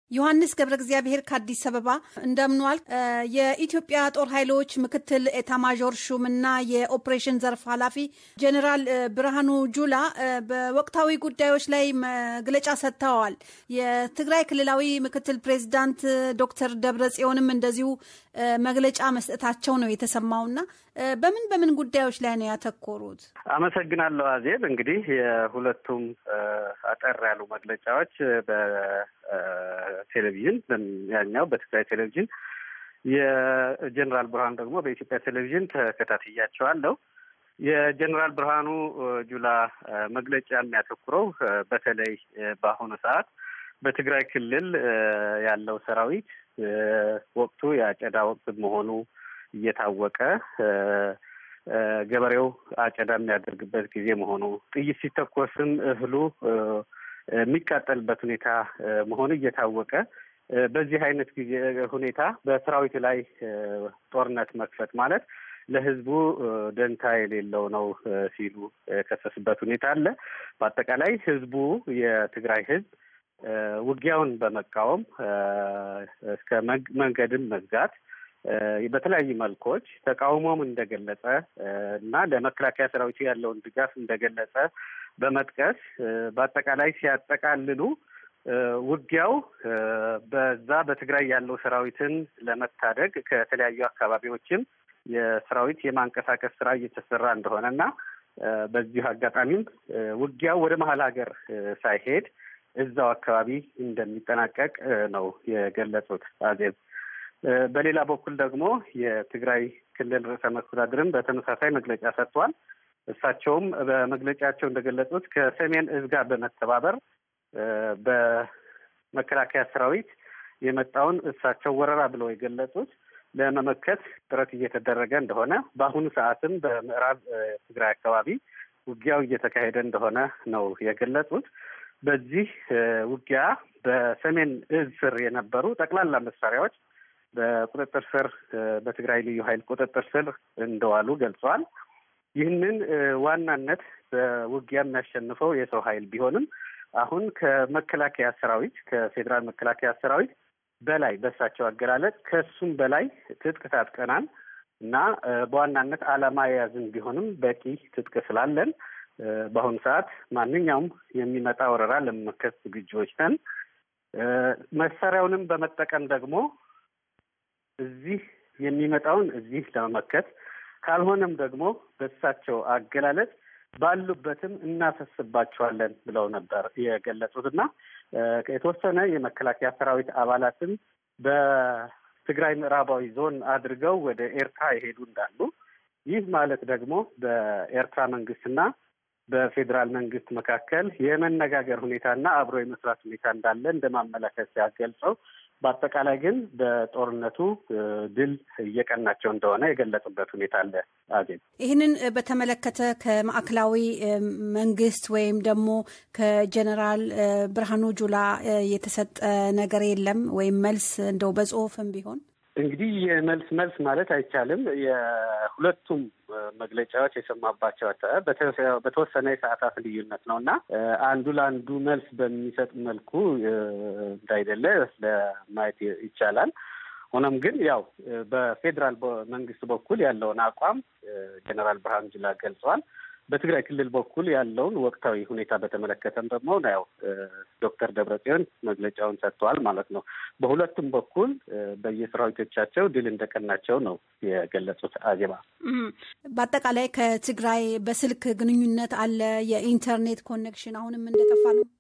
ዮሐንስ ገብረ እግዚአብሔር ከአዲስ አበባ እንደምኗል። የኢትዮጵያ ጦር ኃይሎች ምክትል ኤታማዦር ሹም እና የኦፕሬሽን ዘርፍ ኃላፊ ጀኔራል ብርሃኑ ጁላ በወቅታዊ ጉዳዮች ላይ መግለጫ ሰጥተዋል። የትግራይ ክልላዊ ምክትል ፕሬዚዳንት ዶክተር ደብረ ጽዮንም እንደዚሁ መግለጫ መስጠታቸው ነው የተሰማውና በምን በምን ጉዳዮች ላይ ነው ያተኮሩት? አመሰግናለሁ አዜብ። እንግዲህ የሁለቱም አጠር ያሉ መግለጫዎች በቴሌቪዥን ያኛው በትግራይ ቴሌቪዥን የጀኔራል ብርሃኑ ደግሞ በኢትዮጵያ ቴሌቪዥን ተከታትያቸዋለሁ። የጀኔራል ብርሃኑ ጁላ መግለጫ የሚያተኩረው በተለይ በአሁኑ ሰዓት በትግራይ ክልል ያለው ሰራዊት ወቅቱ የአጨዳ ወቅት መሆኑ እየታወቀ ገበሬው አጨዳ የሚያደርግበት ጊዜ መሆኑ ጥይት ሲተኮስም እህሉ የሚቃጠልበት ሁኔታ መሆኑ እየታወቀ በዚህ አይነት ጊዜ ሁኔታ በሰራዊት ላይ ጦርነት መክፈት ማለት ለሕዝቡ ደንታ የሌለው ነው ሲሉ የከሰሱበት ሁኔታ አለ። በአጠቃላይ ሕዝቡ የትግራይ ሕዝብ ውጊያውን በመቃወም እስከ መንገድም መዝጋት በተለያዩ መልኮች ተቃውሞም እንደገለጸ እና ለመከላከያ ሰራዊቱ ያለውን ድጋፍ እንደገለጸ በመጥቀስ በአጠቃላይ ሲያጠቃልሉ ውጊያው በዛ በትግራይ ያለው ሰራዊትን ለመታደግ ከተለያዩ አካባቢዎችም የሰራዊት የማንቀሳቀስ ስራ እየተሰራ እንደሆነ እና በዚሁ አጋጣሚም ውጊያው ወደ መሀል ሀገር ሳይሄድ እዛው አካባቢ እንደሚጠናቀቅ ነው የገለጹት አዜብ። በሌላ በኩል ደግሞ የትግራይ ክልል ርዕሰ መስተዳድርም በተመሳሳይ መግለጫ ሰጥቷል። እሳቸውም በመግለጫቸው እንደገለጹት ከሰሜን እዝ ጋር በመተባበር በመከላከያ ሰራዊት የመጣውን እሳቸው ወረራ ብለው የገለጹት ለመመከት ጥረት እየተደረገ እንደሆነ፣ በአሁኑ ሰዓትም በምዕራብ ትግራይ አካባቢ ውጊያው እየተካሄደ እንደሆነ ነው የገለጹት። በዚህ ውጊያ በሰሜን እዝ ስር የነበሩ ጠቅላላ መሳሪያዎች በቁጥጥር ስር በትግራይ ልዩ ኃይል ቁጥጥር ስር እንደዋሉ ገልጸዋል። ይህንን ዋናነት በውጊያ የሚያሸንፈው የሰው ኃይል ቢሆንም አሁን ከመከላከያ ሰራዊት ከፌዴራል መከላከያ ሰራዊት በላይ በሳቸው አገላለጽ ከሱም በላይ ትጥቅ ታጥቀናል እና በዋናነት ዓላማ የያዝን ቢሆንም በቂ ትጥቅ ስላለን በአሁኑ ሰዓት ማንኛውም የሚመጣ ወረራ ለመመከት ዝግጁዎች ነን። መሳሪያውንም በመጠቀም ደግሞ እዚህ የሚመጣውን እዚህ ለመመከት ካልሆነም ደግሞ በእሳቸው አገላለጽ ባሉበትም እናፈስባቸዋለን ብለው ነበር የገለጹት እና የተወሰነ የመከላከያ ሰራዊት አባላትም በትግራይ ምዕራባዊ ዞን አድርገው ወደ ኤርትራ የሄዱ እንዳሉ ይህ ማለት ደግሞ በኤርትራ መንግስትና በፌዴራል መንግስት መካከል የመነጋገር ሁኔታና አብሮ የመስራት ሁኔታ እንዳለ እንደ ማመላከት ሲያገልጸው በአጠቃላይ ግን በጦርነቱ ድል እየቀናቸው እንደሆነ የገለጹበት ሁኔታ አለ። አዜብ፣ ይህንን በተመለከተ ከማዕከላዊ መንግስት ወይም ደግሞ ከጀኔራል ብርሃኑ ጁላ የተሰጠ ነገር የለም ወይም መልስ እንደው በጽሁፍም ቢሆን እንግዲህ የመልስ መልስ ማለት አይቻልም። የሁለቱም መግለጫዎች የሰማባቸው በተወሰነ የሰዓታት ልዩነት ነው እና አንዱ ለአንዱ መልስ በሚሰጥ መልኩ እንዳይደለ ለማየት ይቻላል። ሆኖም ግን ያው በፌዴራል መንግስት በኩል ያለውን አቋም ጀኔራል ብርሃኑ ጁላ ገልጸዋል። በትግራይ ክልል በኩል ያለውን ወቅታዊ ሁኔታ በተመለከተም ደግሞ ያው ዶክተር ደብረጽዮን መግለጫውን ሰጥተዋል ማለት ነው። በሁለቱም በኩል በየሰራዊቶቻቸው ድል እንደቀናቸው ነው የገለጹት። አዜባ፣ በአጠቃላይ ከትግራይ በስልክ ግንኙነት አለ፣ የኢንተርኔት ኮኔክሽን አሁንም እንደጠፋ ነው።